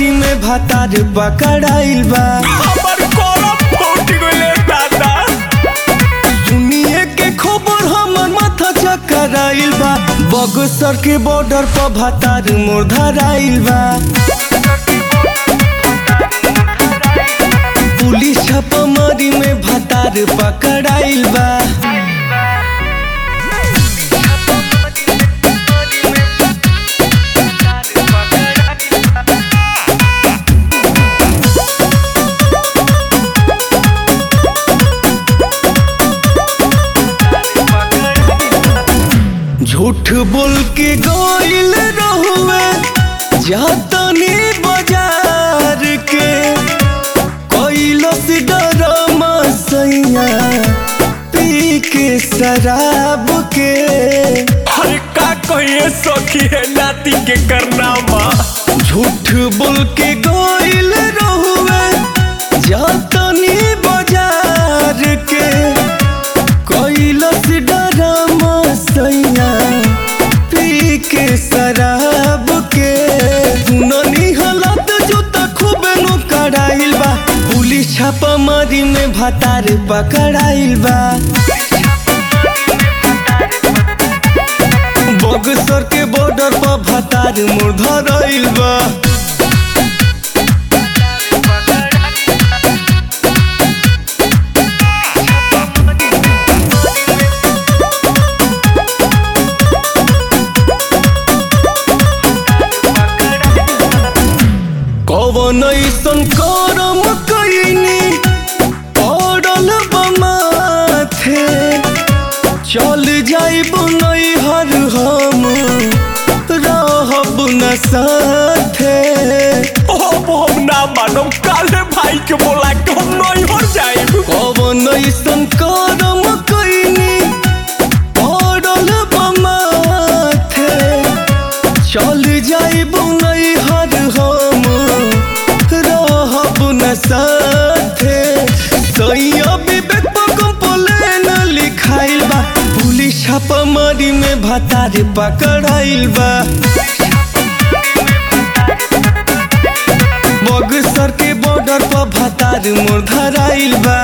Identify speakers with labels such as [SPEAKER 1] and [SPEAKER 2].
[SPEAKER 1] मारी में भातार पकड़ाइल बा
[SPEAKER 2] हमर करम फूट गइले दादा
[SPEAKER 1] सुनिए के खबर हमर माथा चकराइल बा बगसर के बॉर्डर पर भातार मोर धराइल बा पुलिस छापामारी में भातार पकड़ाइल बा झूठ बोल के गइल रहुए जातनी बाजार के कैलस डरमा सैया पी के शराब के
[SPEAKER 2] अरे का कहिए सखी है नाती के करनामा
[SPEAKER 1] झूठ बोल के गइल रहुए जातनी बाजार के कैलस डरमा सैया पी के शराब के सुननी हालत जूता खूबे नु कड़ाइल बा पुलिस छापामारी में भातार पकड़ाइल बा बगसर के बॉर्डर पर भातार मोर धराइल बा कवन ऐसन करम कैनी पड़ल बमाथे चल जाइब नैहर हम रहब न साथे
[SPEAKER 2] अब हम ना मानम काले भाई के बोला के हम नहीं हो जाइब
[SPEAKER 1] कवन ऐसन करम कैनी पड़ल बमाथे चल जाइब नैहर हम रहब न साथे सैया विवेक पर कंप्लेन लिखाइल बा पुलिस छापामारी में भातार पकड़ाइल बा बगसर के बॉर्डर पर भातार मोर धराइल बा